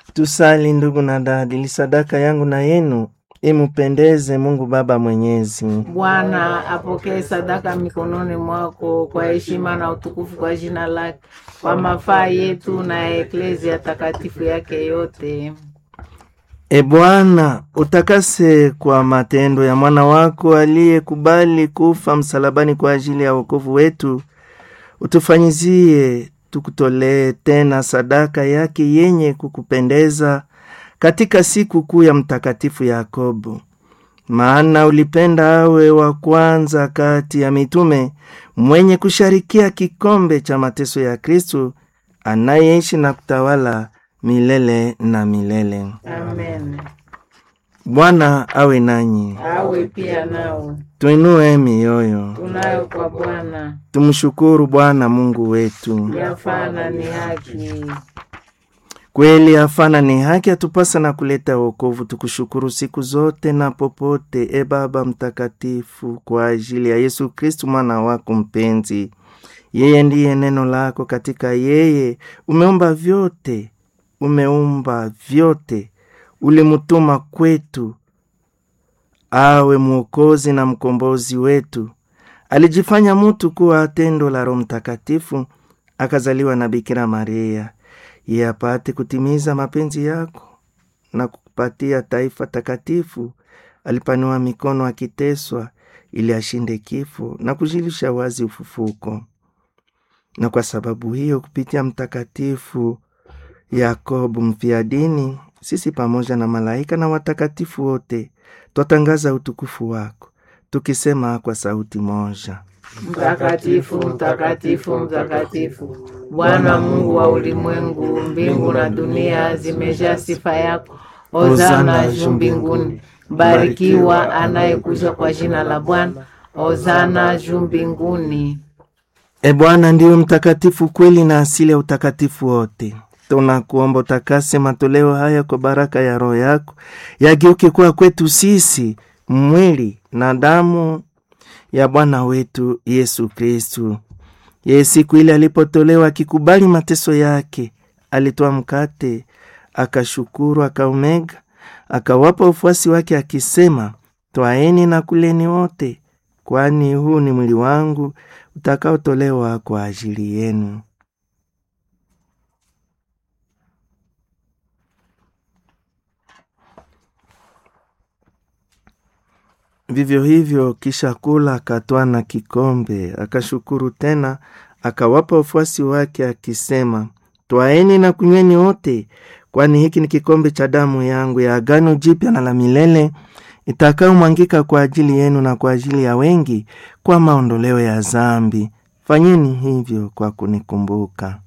Tusali ndugu na dada, ili sadaka yangu na yenu imupendeze Mungu Baba Mwenyezi. Bwana apokee sadaka mikononi mwako kwa heshima na utukufu kwa jina lake, kwa mafaa yetu na ya eklezia takatifu yake yote. E Bwana, utakase kwa matendo ya mwana wako aliyekubali kufa msalabani kwa ajili ya wokovu wetu, utufanyizie tukutolee tena sadaka yake yenye kukupendeza katika siku kuu ya Mtakatifu Yakobo. Maana ulipenda awe wa kwanza kati ya mitume mwenye kusharikia kikombe cha mateso ya Kristu anayeishi na kutawala milele na milele. Amen. Bwana awe nanyi, Awe pia nao tuinue mioyo, tunayo kwa Bwana, tumshukuru Bwana Mungu wetu. yafana ni haki. Kweli afana ni haki, atupasa na kuleta wokovu. Tukushukuru siku zote na popote, e Baba Mtakatifu, kwa ajili ya Yesu Kristu mwana wako mpenzi. Yeye ndiye neno lako, katika yeye umeumba vyote, umeumba vyote, ulimutuma kwetu awe mwokozi na mkombozi wetu. Alijifanya mutu kuwa tendo la Roho Mtakatifu, akazaliwa na Bikira Maria ye apate kutimiza mapenzi yako na kukupatia taifa takatifu. Alipanua mikono akiteswa, ili ashinde kifo na kujilisha wazi ufufuko. Na kwa sababu hiyo, kupitia Mtakatifu Yakobo mfiadini, sisi pamoja na malaika na watakatifu wote twatangaza utukufu wako tukisema kwa sauti moja: Mtakatifu, mtakatifu, mtakatifu, Bwana Mungu wa ulimwengu, mbingu na dunia zimejaa sifa yako. Hosana juu mbinguni, barikiwa anayekuja kwa jina la Bwana. Hosana juu mbinguni. E Bwana ndiwe mtakatifu kweli na asili ya utakatifu wote. Tunakuomba utakase matoleo haya kwa baraka ya Roho yako, yageuke kuwa kwetu sisi mwili na damu ya Bwana wetu Yesu Kristu. Yeye siku ile alipotolewa akikubali mateso yake, alitoa mkate, akashukuru, akaumega, akawapa ufuasi wake akisema, twaeni na kuleni wote, kwani huu ni mwili wangu utakaotolewa kwa ajili yenu. Vivyo hivyo kisha kula, akatwaa na kikombe, akashukuru tena, akawapa wafuasi wake akisema, twaeni na kunyweni wote, kwani hiki ni kikombe cha damu yangu ya agano jipya na la milele, itakayomwangika kwa ajili yenu na kwa ajili ya wengi kwa maondoleo ya zambi. Fanyeni hivyo kwa kunikumbuka.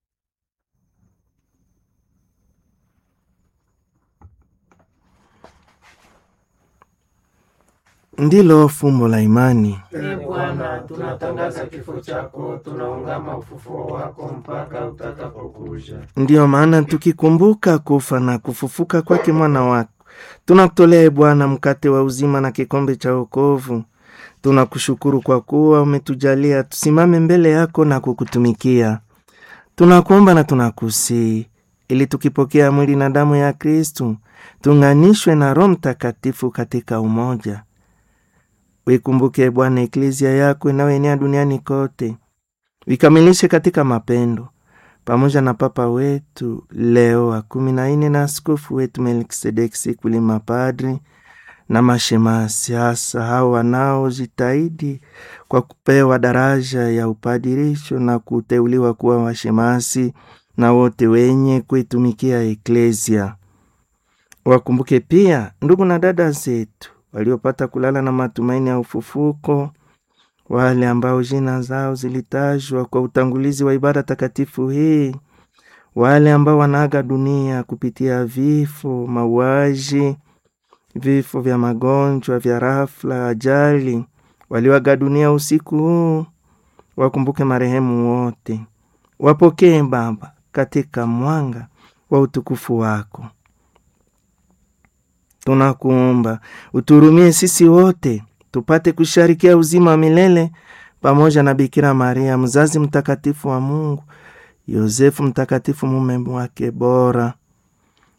Ndilo fumbo la imani. E Bwana, tunatangaza kifo chako, tunaungama ufufuo wako mpaka utakapokuja. Ndiyo maana tukikumbuka kufa na kufufuka kwake mwana wako, tunakutolea e Bwana mkate wa uzima na kikombe cha wokovu. Tunakushukuru kwa kuwa umetujalia tusimame mbele yako na kukutumikia. Tunakuomba na tunakusii ili tukipokea mwili na damu ya Kristu tuunganishwe na Roho Mtakatifu katika umoja. Wikumbuke Bwana eklezia yako inayoenea duniani kote, vikamilishe katika mapendo, pamoja na Papa wetu Leo wa kumi na nne na askofu wetu Melkisedeki Sikuli, mapadri na mashemasi, hasa hao wanaojitahidi kwa kupewa daraja ya upadirisho na kuteuliwa kuwa washemasi na wote wenye kuitumikia eklezia. Wakumbuke pia ndugu na dada zetu waliopata kulala na matumaini ya ufufuko, wale ambao jina zao zilitajwa kwa utangulizi wa ibada takatifu hii, wale ambao wanaaga dunia kupitia vifo, mauaji, vifo vya magonjwa, vya rafla, ajali, walioaga dunia usiku huu. Wakumbuke marehemu wote, wapokee Baba katika mwanga wa utukufu wako. Tunakuomba uturumie sisi wote tupate kusharikia uzima wa milele pamoja na Bikira Maria mzazi mtakatifu wa Mungu, Yosefu mtakatifu mume wake bora,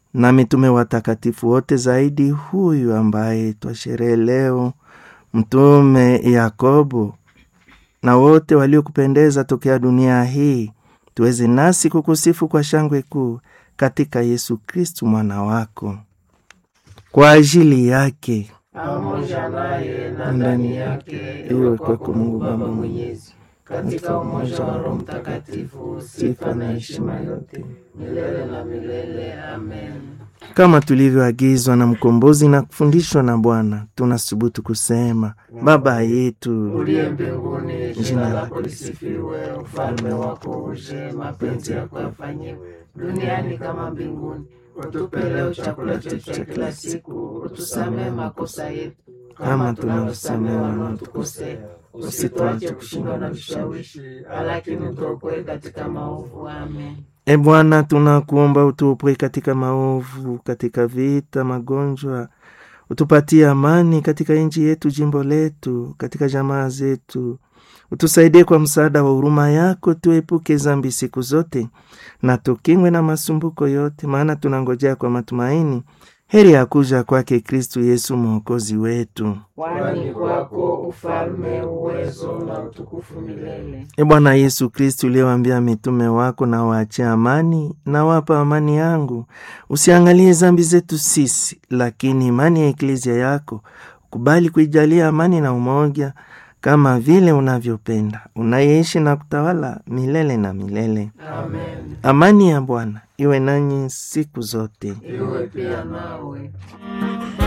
na mitume watakatifu wote, zaidi huyu ambaye twasherehe leo, Mtume Yakobo, na wote waliokupendeza tokea dunia hii, tuweze nasi kukusifu kwa shangwe kuu katika Yesu Kristu mwana wako. Kwa ajili yake pamoja naye na ndani yake, iwe kwako Mungu Baba Mwenyezi, katika umoja wa Roho Mtakatifu, sifa na heshima yote milele na milele. Amen. kama tulivyoagizwa na mkombozi na kufundishwa na Bwana, tunasubutu kusema: Baba yetu uliye mbinguni, jina lako lisifiwe, ufalme wako uje, mapenzi yako yafanyiwe duniani kama mbinguni. Utupe leo chakula chetu cha kila siku, utusamehe makosa yetu kama tunavyosamehe wanaotukosea, usituache kushindwa na vishawishi, lakini utuokoe katika maovu. Amen. E Bwana, tunakuomba utuopoe katika maovu, katika vita, magonjwa, utupatie amani katika nchi yetu, jimbo letu, katika jamaa zetu. Utusaidie kwa msaada wa huruma yako, tuepuke zambi siku zote na tukingwe na masumbuko yote, maana tunangojea kwa matumaini heri ya kuja kwake Kristu Yesu mwokozi wetu. Kwani kwako ufalme, uwezo na utukufu milele. E Bwana Yesu Kristu, uliyewaambia mitume wako, na waachie amani, na wapa amani yangu, usiangalie zambi zetu sisi, lakini imani ya eklezia yako ukubali kuijalia amani na umoja, kama vile unavyopenda, unayeishi na kutawala milele na milele. Amen. Amani ya Bwana iwe nanyi siku zote. Iwe pia nawe.